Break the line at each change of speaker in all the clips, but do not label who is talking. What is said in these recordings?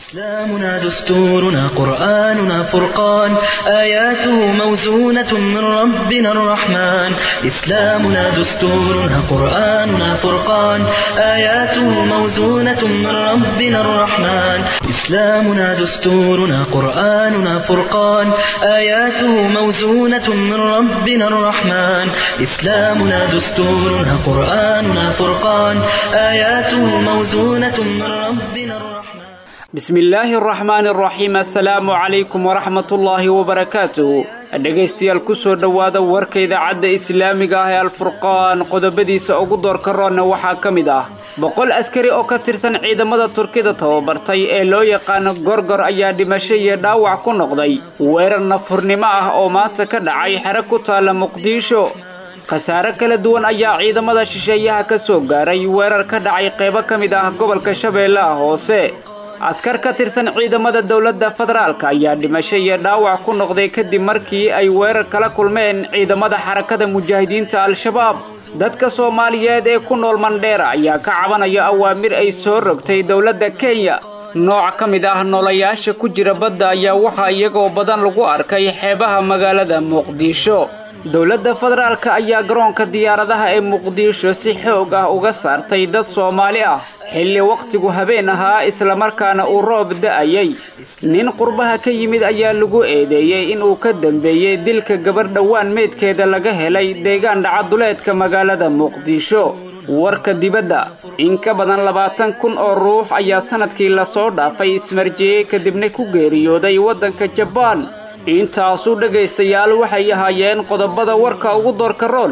إسلامنا دستورنا قرآننا فرقان آياته موزونة من ربنا الرحمن إسلامنا دستورنا قرآننا فرقان آياته موزونة من ربنا الرحمن إسلامنا دستورنا قرآننا فرقان آياته موزونة من ربنا الرحمن إسلامنا دستورنا قرآننا فرقان آياته موزونة من ربنا الرحمن
bismillaahi araxmaani araxiim assalaamu calaykum waraxmatullaahi wabarakaatuhu dhegaystayaal ku soo dhowaada warka idaacadda islaamiga ah ee alfurqaan qodobadiisa ugu doorka roonna waxaa ka mid ah boqol askari oo ka tirsan ciidamada turkida tababartay ee loo yaqaano gorgor ayaa dhimasho iyo dhaawac ku noqday weerar nafurnimo ah oo maanta ka dhacay xero ku taalla muqdisho khasaare kala duwan ayaa ciidamada shisheeyaha ka soo gaaray weerar ka dhacay qaybo ka mid ah gobolka shabeellaha hoose askar ka tirsan ciidamada dowladda federaalka ayaa dhimasho iyo dhaawac ku noqday kadib markii ay weerar kala kulmeen ciidamada xarakada mujaahidiinta al-shabaab dadka soomaaliyeed ee ku nool mandheera ayaa ka cabanaya awaamir ay soo rogtay dowladda kenya nooc ka mid ah noolayaasha ku jira badda ayaa waxaa iyagoo badan lagu arkay xeebaha magaalada muqdisho dowladda federaalka ayaa garoonka diyaaradaha ee muqdisho si xoog ah uga saartay dad soomaali ah xilli wakhtigu habeen ahaa islamarkaana uu roob da'ayay nin qurbaha ka yimid ayaa lagu eedeeyey inuu ka dambeeyey dilka gabarh dhowaan meydkeeda laga helay deegaan dhacaduleedka magaalada muqdisho warka dibadda in ka badan labaatan kun oo ruux ayaa sannadkii lasoo dhaafay ismarjiyey kadibna ku geeriyooday waddanka jabaan intaasuu dhegaystayaal waxay ahaayeen qodobada warka ugu doorka roon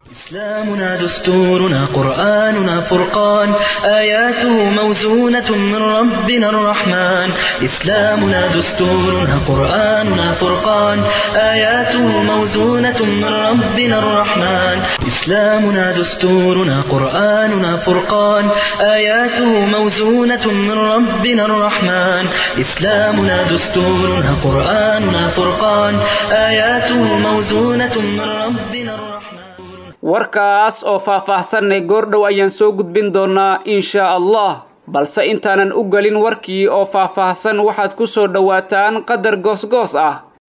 إسلامنا دستورنا قرآننا فرقان آياته موزونة من ربنا الرحمن إسلامنا دستورنا قرآننا فرقان آياته موزونة من ربنا الرحمن إسلامنا دستورنا قرآننا فرقان آياته موزونة من ربنا الرحمن إسلامنا دستورنا قرآننا فرقان آياته موزونة من ربنا الرحمن
warkaas oo faah-faahsanay goordhow ayaan soo gudbin doonaa inshaa allah balse intaanan u gelin warkii oo faah-faahsan waxaad ku soo dhowaataan qadar goosgoos ah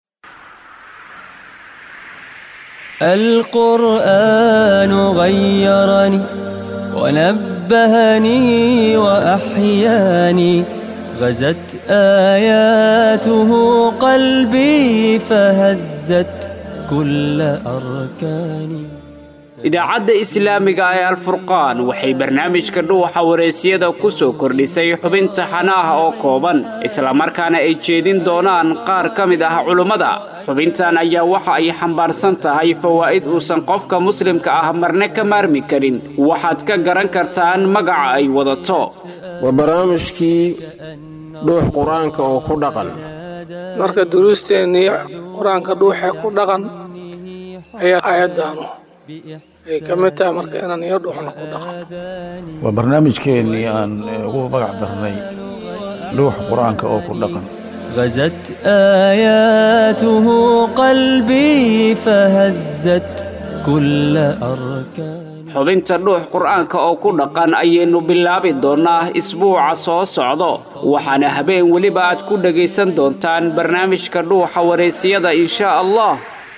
القرآن غيرني ونبهني وأحياني غزت آياته قلبي فهزت كل أركاني
idaacadda islaamiga ee alfurqaan waxay barnaamijka dhuuxa wareysiyada ku soo kordhisay xubinta xanaaha oo kooban islamarkaana ay jeedin doonaan qaar ka mid ah culummada xubintan ayaa waxa ay xambaarsan tahay fawaa'id uusan qofka muslimka ah marne ka maarmi karin waxaad ka garan kartaan magaca ay wadato
waa barnaamijkii dhuux qur-aanka oo ku dhaqan
marka duruusteennii qur-aanka dhuuxee ku dhaqan ayaa aayaddaanu ay ka mid tahay marka inaan iyo dhuuxna ku dhaqan
waa barnaamijkeennii aan ugu magac darnay dhuuxa qur-aanka oo ku dhaqan
غزت آياته قلبي فهزت كل أركان
xubinta dhuux qur-aanka oo ku dhaqan ayaynu bilaabi doonnaa isbuuca soo socdo waxaana habeen weliba aad ku dhegaysan doontaan barnaamijka dhuuxa wareysiyada inshaa allah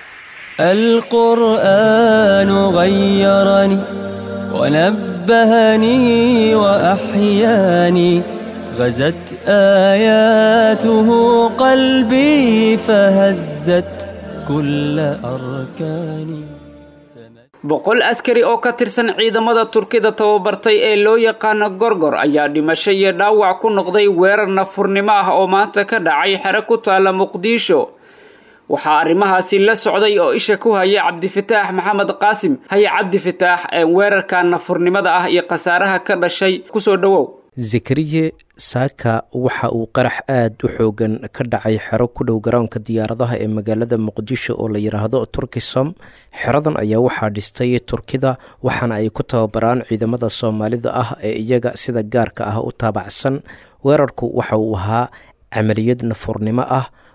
القرآن غيرني ونبهني وأحياني غزت آياته قلبي فهزت كل أركاني
boqol askari oo ka tirsan ciidamada turkida tababartay ee loo yaqaano gorgor ayaa dhimasho iyo dhaawac ku noqday weerar nafurnimo ah oo maanta ka dhacay xero ku taalla muqdisho waxaa arrimahaasi la socday oo isha ku haya cabdifataax maxamed qaasim haya cabdifataax weerarka nafurnimada ah iyo khasaaraha ka dhashay kusoo dhowow
zakariye saaka waxa uu qarax aad u xoogan ka dhacay xero ku dhow garoonka diyaaradaha ee magaalada muqdisho oo la yidhaahdo turkisom xeradan ayaa waxaa dhistay turkida waxaana ay ku tababaraan ciidamada soomaalida ah ee iyaga sida gaarka ah u taabacsan weerarku waxa uu ahaa camaliyad nafurnimo ah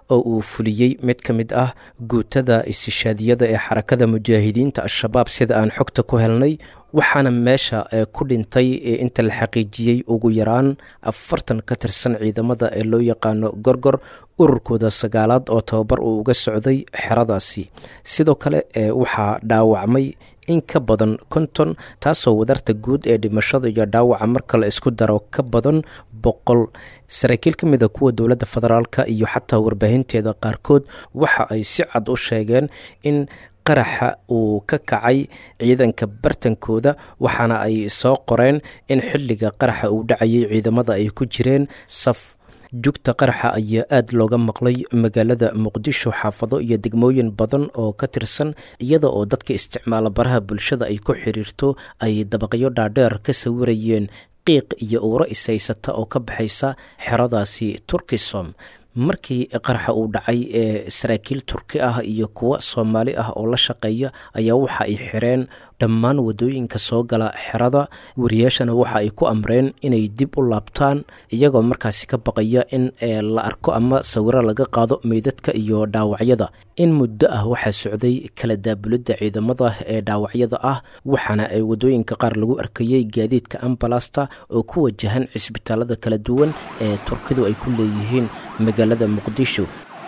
oo uu fuliyey mid ka mid ah guutada istishaadiyada ee xarakada mujaahidiinta al-shabaab sida aan xogta ku helnay waxaana meesha ku dhintay inta la xaqiijiyey ugu yaraan afartan ka tirsan ciidamada ee loo yaqaano gorgor ururkooda sagaalaad oo tababar uu uga socday xeradaasi sidoo kale waxaa dhaawacmay in ka badan konton taasoo wadarta guud ee dhimashada iyo dhaawaca marka la isku daro ka badan boqol saraakiil ka mid a kuwa dowladda federaalka iyo xataa warbaahinteeda qaarkood waxa ay si cad u sheegeen in qaraxa uu ka kacay ciidanka bartankooda waxaana ay soo qoreen in xilliga qaraxa uu dhacayay ciidamada ay ku jireen saf jugta qaraxa ayaa aada looga maqlay magaalada muqdisho xaafado iyo degmooyin badan oo ka tirsan iyada oo dadka isticmaala baraha bulshada ay ku xiriirto ay dabaqyo dhaadheer ka sawirayeen qiiq iyo uuro ishaysata oo ka baxaysa xeradaasi turkisom markii qaraxa uu dhacay ee saraakiil turki ah iyo kuwo soomaali ah oo la shaqeeya ayaa waxa ay xireen dhammaan wadooyinka soo gala xerada wariyaashana waxa ay ku amreen inay dib u laabtaan iyagoo markaasi ka baqaya in la arko ama sawiro laga qaado meydadka iyo dhaawacyada in muddo ah waxaa socday kala daabulidda ciidamada ee dhaawacyada ah waxaana ay wadooyinka qaar lagu arkayey gaadiidka ambalasta oo ku wajahan cisbitaalada kala duwan ee turkidu ay ku leeyihiin magaalada muqdisho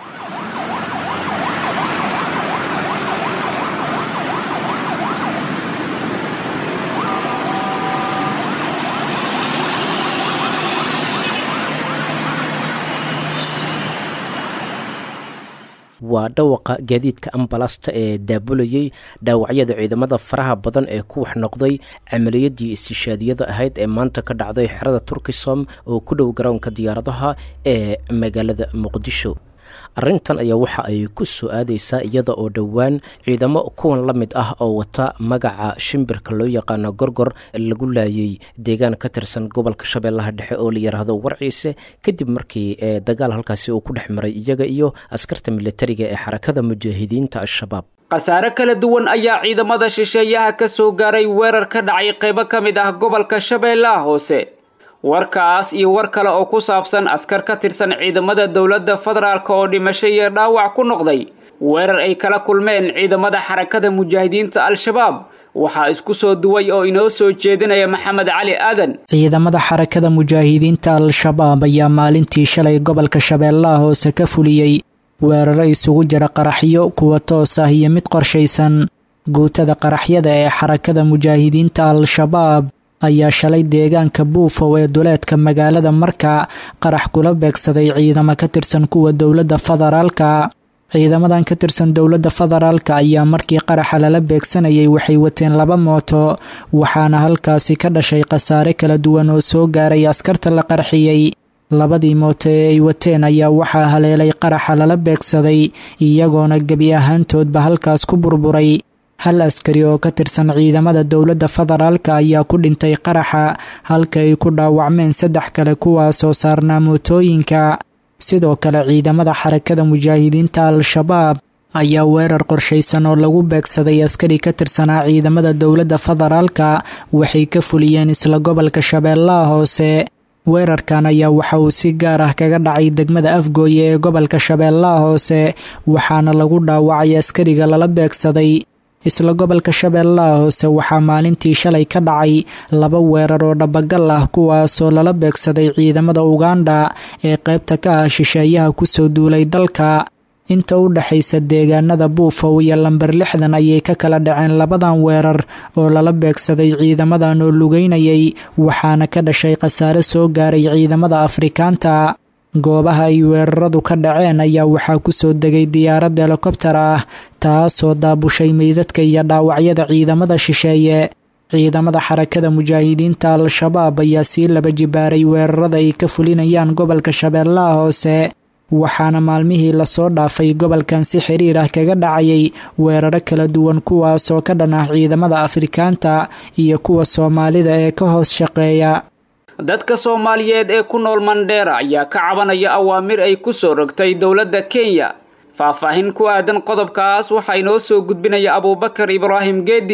waa dhawaqa gaadiidka ambalasta ee daabulayey dhaawacyada ciidamada faraha badan ee ku wax noqday camaliyadii istishaadiyada ahayd ee maanta ka dhacday xerada turkisom oo ku dhow garoonka diyaaradaha ee magaalada muqdisho arrintan ayaa waxa ay ku soo aadaysaa iyada oo dhowaan ciidamo kuwan la mid ah oo wata magaca shimbirka loo yaqaano gorgor lagu laayay deegaan ka tirsan gobolka shabeellaha dhexe oo la yidhaahdo warciise kadib markii dagaal halkaasi uu ku dhex maray iyaga iyo askarta militariga ee xarakada mujaahidiinta al-shabaab
khasaare kala duwan ayaa ciidamada shisheeyaha ka soo gaaray weerar ka dhacay qaybo ka mid ah gobolka shabeellaha hoose warkaas iyo war kale oo ku saabsan askar ka tirsan ciidamada dowladda federaalk oo dhimasho iyo dhaawac ku noqday weerar ay kala kulmeen ciidamada xarakada mujaahidiinta al-shabaab waxaa isku soo duway oo inoo soo jeedinaya maxamed cali aadan
ciidamada xarakada mujaahidiinta al-shabaab ayaa maalintii shalay gobolka shabeellaha hoose ka fuliyey weeraro isugu jira qaraxyo kuwa toos ah iyo mid qorshaysan guutada qaraxyada ee xarakada mujaahidiinta al-shabaab ayaa shalay deegaanka buufow ee duleedka magaalada marka qarax kula beegsaday ciidamo ka tirsan kuwa dowladda federaalka ciidamadan ka tirsan dowladda federaalka ayaa markii qaraxa lala beegsanayay waxay wateen laba mooto waxaana halkaasi ka dhashay khasaare kala duwan oo soo gaaray askarta la qarxiyey labadii mooto ee ay wateen ayaa waxaa haleelay qaraxa lala beegsaday iyagoona gebi ahaantoodba halkaas ku burburay hal askari oo ka tirsan ciidamada dowladda federaalka ayaa ku dhintay qaraxa halka ay ku dhaawacmeen saddex kale kuwaasoo saarnaa mootooyinka sidoo kale ciidamada xarakada mujaahidiinta al-shabaab ayaa weerar qorshaysan oo lagu beegsaday askari ka tirsanaa ciidamada dowladda federaalka waxay ka fuliyeen isla gobolka shabeellaha hoose weerarkan ayaa waxa uu si gaar ah kaga dhacay degmada afgooye ee gobolka shabeellaha hoose waxaana lagu dhaawacay askariga lala beegsaday isla gobolka shabeellaha hoose waxaa maalintii shalay ka dhacay laba weerar oo dhabagal ah kuwaasoo lala beegsaday ciidamada uganda ee qaybta ka ah shisheeyaha kusoo duulay dalka inta u dhexaysa deegaanada buufow iyo lamber lixdan ayay ka kala dhaceen labadan weerar oo lala beegsaday ciidamadan oo lugeynayay waxaana ka dhashay khasaare soo gaaray ciidamada afrikaanta goobaha ay weeraradu ka dhaceen ayaa waxaa kusoo degay diyaarad helikobtar ah taasoo daabushay meydadka iyo dhaawacyada ciidamada shisheeye ciidamada xarakada mujaahidiinta al-shabaab ayaa sii laba jibaaray weerarada ay ka fulinayaan gobolka shabeellaha hoose waxaana maalmihii lasoo dhaafay gobolkan si xiriir ah kaga dhacayay weeraro kala duwan kuwaasoo ka dhan ah ciidamada afrikaanta iyo kuwa soomaalida ee ka hoos shaqeeya
dadka soomaaliyeed ee ku nool mandheera ayaa ka cabanaya awaamir ay ku soo rogtay dowladda kenya faahfaahin ku aadan qodobkaas waxaa inoo soo gudbinaya abuubakar ibraahim geedi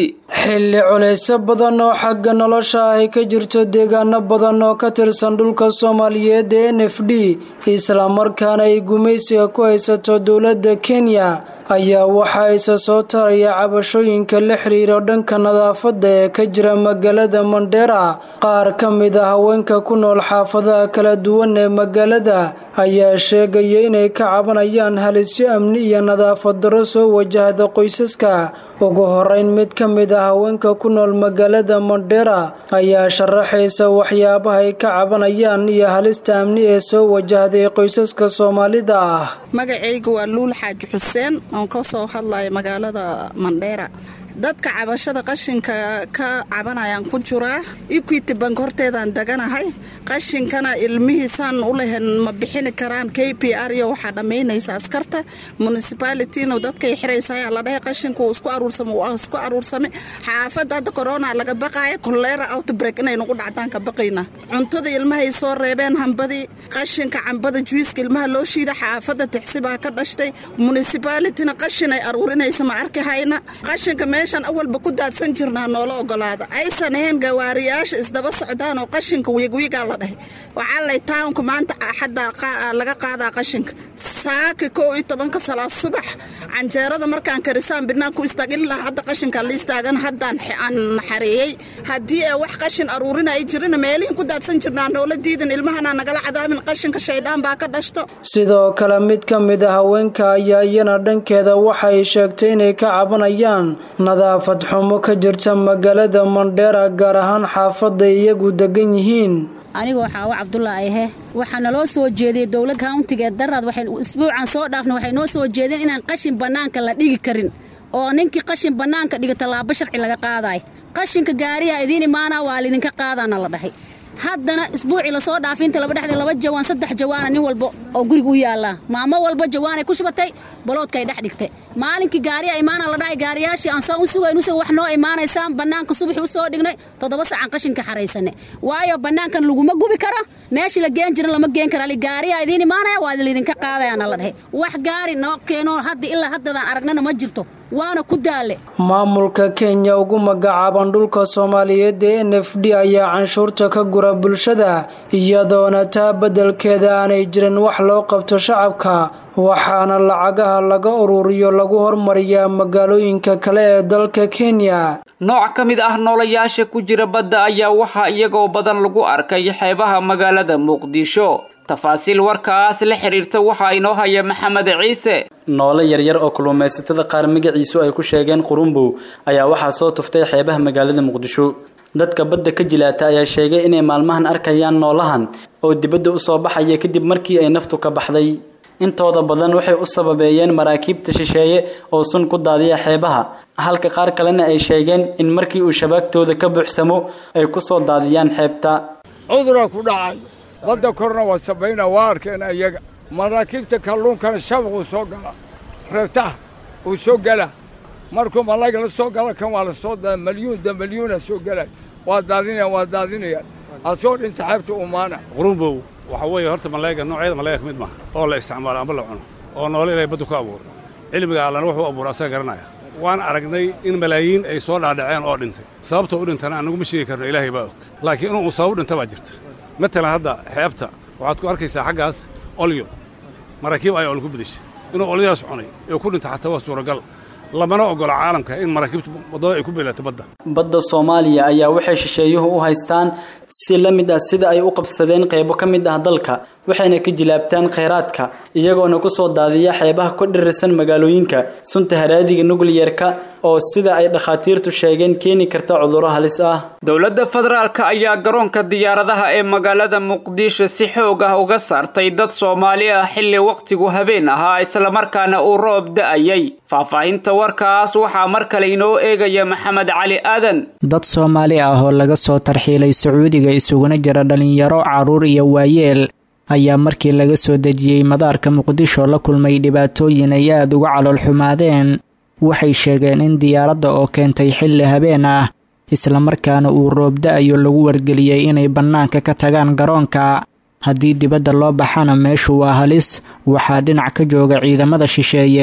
xilli culayso badan oo xagga nolosha ah ay ka jirto deegaano badan oo ka tirsan dhulka soomaaliyeed ee n f d islamarkaana ay gumaysiga ku haysato dowladda kenya ayaa waxaa isa soo taraya cabashooyinka la xiriira dhanka nadaafadda ee ka jira magaalada mandheera qaar ka mid a haweenka ku nool xaafadaha kala duwan ee magaalada ayaa sheegaya inay ka cabanayaan halisyo amni iyo nadaafad darro soo wajahda qoysaska ugu horeyn mid ka mid a haweenka ku nool magaalada mandheera ayaa sharaxaysa waxyaabaha ay ka cabanayaan iyo halista amni ee soo wajahday qoysaska soomaalida ah
magacayga waa luul xaaji xuseen oon ka soo hadlaya magaalada mandheera dadka cabashada qashinka ka cabanayaan ku jiraa equity bank horteedaan deganahay qashinkana ilmihiisaan u lahayn ma bixini karaan k p r iyo waxaa dhammaynaysa askarta municipalityna dadkay xiraysayaa la dhahay qashinku isku aruursame waa isku aruursame xaafadda hadda corona laga baqaaya kolera outbreak inay nagu dhacdaan ka baqayna cuntada ilmahay soo reebeen hambadii qashinka cambada juiiska ilmaha loo shiida xaafadda tixsibaa ka dhashtay municipalityna qashin ay aruurinaysa ma arki hayna qashinka meeshaan awalba ku daadsan jirnaa noola ogolaada aysan ahayn gawaariyaasha isdaba socdaan oo qashinka wiigwiigaa la dhahay waxaa lay taawunka maanta xadda laga qaadaa qashinka saaki kow iyo tobanka salaa subax canjeerada markaan karisaan binaan ku istaag ilaa hadda qashinka la istaagan haddaan aan naxareeyey haddii ee wax qashin aruurina ay jirina meelihin ku daadsan jirnaa noola diidan ilmahana nagala cadaabin qashinka shaydhaan baa ka dhashto
sidoo kale mid ka mid a haweenka ayaa iyana dhankeeda waxay sheegtay inay ka cabanayaan nadaafad xumo ka jirta magaalada mandheera gaar ahaan xaafadda iyagu degan yihiin
anigoo xaawo cabdulaahi ahe waxaa naloo soo jeediyey dowlad kauntiga ee daraad waxay isbuucan soo dhaafna waxay noo soo jeedeen inaan qashin bannaanka la dhigi karin oo ninkii qashin bannaanka dhiga tallaabo sharci laga qaadaay qashinka gaariyaa idiin imaanaa waa lidinka qaadaana la dhahay haddana isbuucii lasoo dhaafay inta laba dhexda laba jawaan saddex jawaana nin walba oo guriga u yaallaa maamo walba jawaanay ku shubatay baloodkaay dhex dhigtay maalinkii gaariya imaana la dhahay gaariyaashii aan saan u sugayn usuga wax noo imaanaysaan bannaanka subaxii u soo dhignay toddoba sacan qashinka xaraysane waayo bannaankan laguma gubi karo meeshii la geen jiran lama geen kara gaariyaa idiin imaanaya waa laydinka qaadayaana la dhahay wax gaari noo keeno hadda ilaa haddadaan aragnana ma jirto waana ku daale
maamulka kenya ugu magacaaban dhulka soomaaliyeed ee n f d ayaa canshuurta ka gura bulshada iyadoona taa beddelkeeda aanay jirin wax loo qabto shacabka waxaana lacagaha laga ururiyo lagu hormariyaa magaalooyinka kale ee dalka kenya
nooc ka mid ah noolayaasha ku jira badda ayaa waxaa iyagoo badan lagu arkay xeebaha magaalada muqdisho tafaasiil warkaas la xiriirta waxaa inoo haya maxamed ciise
noole yaryar oo kalluumaysatada qaar magaciisu ay ku sheegeen qurumbow ayaa waxaa soo tuftay xeebaha magaalada muqdisho dadka badda ka jilaata ayaa sheegay inay maalmahan arkayaan noolahan oo dibadda u soo baxaya kadib markii ay naftu ka baxday intooda badan waxay u sababeeyeen maraakiibta shisheeye oo sun ku daadiya xeebaha halka qaar kalena ay sheegeen in markii uu shabaagtooda ka buuxsamo ay ku soo daadiyaan xeebta
cuduraa ku dhacay badda korna waa sabayna waa arkeen iyaga maraakiibta kalluunkana shabaq uu soo gala reebtaha uu soo gala markuu malayga la soo gala kan waa la soo daa malyuun da malyuuna soo gala waa daadinayaan waa daadinayaan asoo dhinta xeebta umaana
qurumbow waxa weeye horta malayga noocyada malayga ka mid maaha oo la isticmaalo amba la cuno oo noole ilaahay baddu ku abuuray cilmiga allana wuxuu abuuray asaga garanaya waan aragnay in malaayiin ay soo dhaadhaceen oo dhintay sababta u dhintana anagu ma sheegi karno ilaahay baa og laakiin inuu uu sabab dhinta baa jirta matalan hadda xeebta waxaad ku arkaysaa xaggaas olyo maraakiib ayaa ol ku bedeshay inuu olyadaas cunay ee ku dhinta xataa waa suuragal lamana ogola caalamka in maraakiibta waddada ay ku beelato badda
badda soomaaliya ayaa waxay shisheeyuhu u haystaan si la mid ah sida ay u qabsadeen qaybo ka mid ah dalka waxayna ka jilaabtaan khayraadka iyagoona ku soo daadiya xeebaha ku dhirirsan magaalooyinka sunta haraadiga nukliyerka oo sida ay dhakhaatiirtu sheegeen keeni karta cudurro halis ah
dowladda federaalka ayaa garoonka diyaaradaha ee magaalada muqdisho si xoog ah uga saartay dad soomaali ah xilli wakhtigu habeen ahaa islamarkaana uu roob da'ayay faahfaahinta warkaas waxaa mar kale inoo eegaya maxamed cali aadan
dad soomaali ah oo laga soo tarxiilay sacuudiga isuguna jira dhalinyaro carruur iyo waayeel ayaa markii laga soo dejiyey madaarka muqdisho la kulmay dhibaatooyin ay aada uga calool xumaadeen waxay sheegeen in diyaaradda oo keentay xilli habeen ah islamarkaana uu roobda-ayo lagu wargeliyey inay bannaanka ka tagaan garoonka haddii dibadda loo baxana meeshu waa halis waxaa dhinac ka jooga ciidamada shisheeye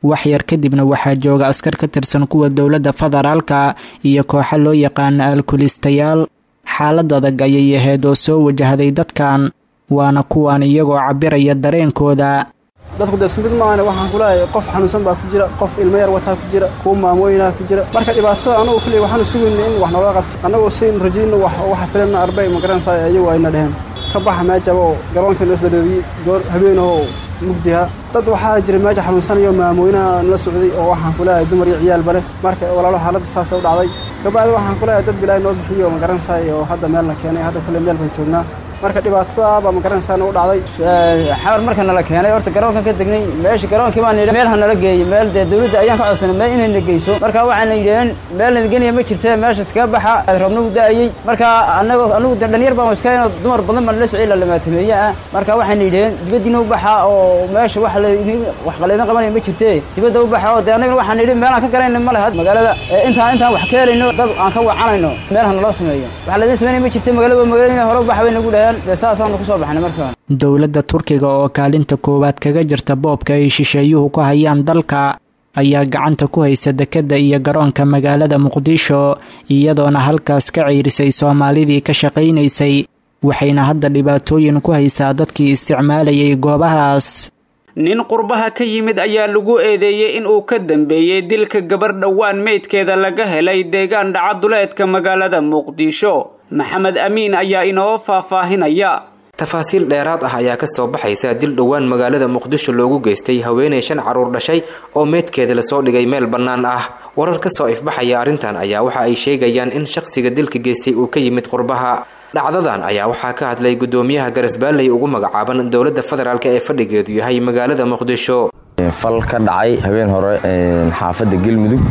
waxyar kadibna waxaa jooga askar ka tirsan kuwa dowladda federaalka iyo kooxa loo yaqaana alkulistayaal xaalad adag ayay ahayd oo soo wajahday dadkan waana kuwan iyagoo cabiraya dareenkooda
dadku de isku mid maahane waxaan kuleeyahay qof xanuunsan baa ku jira qof ilmo yar wataa ku jira kuwa maamooyinaa ku jira marka dhibaatada anagu kaliya waxaanu sugayna in wax nooga qabto annagoo saynu rajayno waxa filanna arbay magaranaysaa ayagu ayna dheheen ka baxa meejaba oo garoonka noo sadareeriyey goor habeenoo mugdiha dad waxaa jira meesha xanuunsanayo maamooyinaha nala socday oo waxaan kuleeyahay dumar iyo ciyaalba leh marka walaalo xaaladdu saasa u dhacday kabacdi waxaan kuleeyahay dad bilaahi noo bixiyo magaranaysaay oo hadda meel la keenay hadda kule meel baan joognaa marka dhibaatadaabaa magaranaysaa nagu dhacday
xawar marka nala keenay horta garoonkan ka degnay meesha garoonkii baan nidhi meel ha nala geeyey meel dee dawladda ayaan ka codsanay meel inayna geyso marka waxaana yidhaheen meel nageniya ma jirtee meesha iskaga baxa roobna u da'ayey marka anago anagu de dhalinyar baan iska inoo dumar badan baan la socday la lamaatameeye ah marka waxayna yidhaheen dibaddiina u baxa oo meesha wax la wax qaleedan qabanaya ma jirtee dibadda u baxa oo dee annagana waxaan nidhi meel aan ka garayna ma leha magaalada intaan intaan wax ka helayno dad aan ka wacanayno meel ha naloo sameeyo wax laydin sameynaya ma jirte magaalada magaalada hore u baxa bay nagu dhaheen dee saasaanu kusoo baxnay marka
dowladda turkiga oo kaalinta koowaad kaga jirta boobka ay shisheeyuhu ku hayaan dalka ayaa gacanta ku haysa dekedda iyo garoonka magaalada muqdisho iyadoona halkaas ka ciirisay soomaalidii ka shaqaynaysay waxayna hadda dhibaatooyin ku haysaa dadkii isticmaalayay goobahaas
nin qurbaha ka yimid ayaa lagu eedeeyey in uu ka dambeeyey dilka gabar dhowaan meydkeeda laga helay deegaan dhacaduleedka magaalada muqdisho maxamed amiin ayaa inoo faahfaahinaya
tafaasiil dheeraad ah ayaa kasoo baxaysa dil dhowaan magaalada muqdisho loogu geystay haweenay shan caruur dhashay oo meydkeeda lasoo dhigay meel bannaan ah warar kasoo ifbaxaya arrintan ayaa waxa ay sheegayaan in shaqsiga dilka geystay uu ka yimid qurbaha dhacdadan ayaa waxaa ka hadlay gudoomiyaha garasbaalley ugu magacaaban dowladda federaalk ee fadhigeedu yahay magaalada muqdisho
fal ka dhacay habeen hore xaafadda galmudug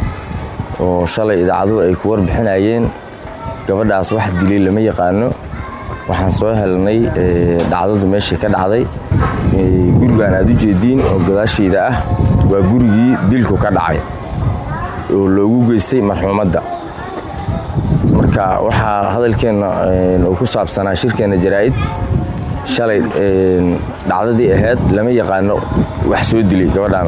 oo shalay idaacaduhu ay ku warbixinayeen gabadhaas wax dilay lama yaqaano waxaan soo helnay dhacdadu meeshii ka dhacday gurigaan aad u jeediin oo gadaashayda ah waa gurigii dilku ka dhacay oo loogu geystay marxuumadda marka waxaa hadalkeenna uu ku saabsanaa shirkeenna jaraa'id shalay dhacdadii ahayd lama yaqaano wax soo dilay gabadhaan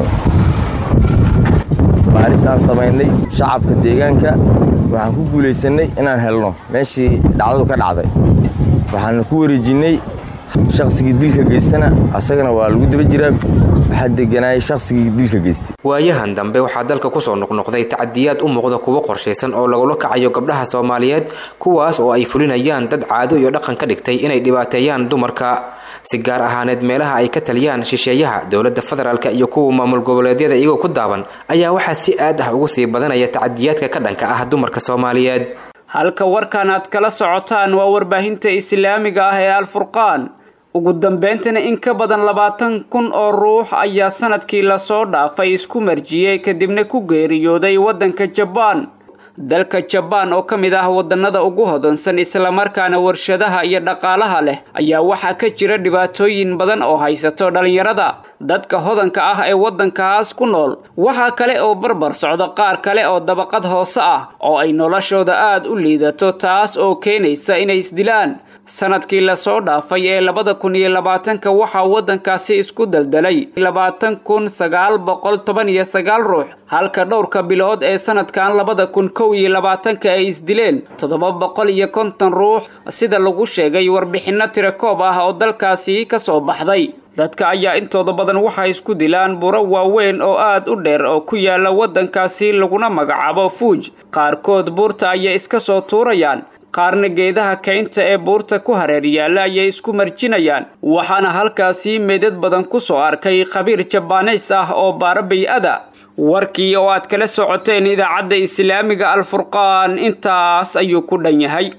baaris aan samaynay shacabka deegaanka waxaan ku guulaysannay inaan helno meeshii dhacdadu ka dhacday waxaana ku wareejinnay shaqsigii dilka geystana asagana waa lagu daba jiraa waxaa deganaayay shaqsigii dilka geystay
waayahan dambe waxaa dalka kusoo noqnoqday tacadiyaad u muuqda kuwo qorshaysan oo lagula kacayo gabdhaha soomaaliyeed kuwaas oo ay fulinayaan dad caado iyo dhaqan ka dhigtay inay dhibaateeyaan dumarka si gaar ahaaneed meelaha ay ka taliyaan shisheeyaha dowladda federaalk iyo kuwa maamul goboleedyada iyagoo ku daaban ayaa waxaa si aad ah ugu sii badanaya tacadiyaadka ka dhanka ah dumarka soomaaliyeed
halka warkan aad kala socotaan waa warbaahinta islaamiga ah ee alfurqaan ugu dambeyntina in ka badan labaatan kun oo ruux ayaa sanadkii lasoo dhaafay isku marjiyey kadibna ku geeriyooday waddanka jabaan dalka jabaan oo ka mid ah wadannada ugu hodansan islamarkaana warshadaha iyo dhaqaalaha leh ayaa waxaa ka jira dhibaatooyin badan oo haysato dhallinyarada dadka hodanka ah ee waddankaas ku nool waxaa kale oo barbar socda qaar kale oo dabaqad hoose ah oo ay noloshooda aad u liidato taas oo keenaysa inay isdilaan sanadkii lasoo dhaafay ee labada kun iyo labaatanka waxaa waddankaasi isku daldalay labaatan kun sagaal boqol toban iyo sagaal ruux halka dhowrka bilood ee sanadkan labada kun kow iyo labaatanka ay isdileen toddoba boqol iyo konton ruux sida lagu sheegay warbixinno tirakoob ah oo dalkaasi ka soo baxday dadka ayaa intooda badan waxay isku dilaan buro waaweyn oo aad u dheer oo ku yaala waddankaasi laguna magacaabo fuuj qaarkood buurta ayay iska soo tuurayaan qaarna geedaha kaynta ee buurta ku hareer yaalla ayay isku marjinayaan waxaana halkaasi meedad badan ku soo arkay khabiir jabaaneys ah oo baara bay-ada warkii oo aad kala socoteen idaacadda islaamiga alfurqaan intaas ayuu ku dhan yahay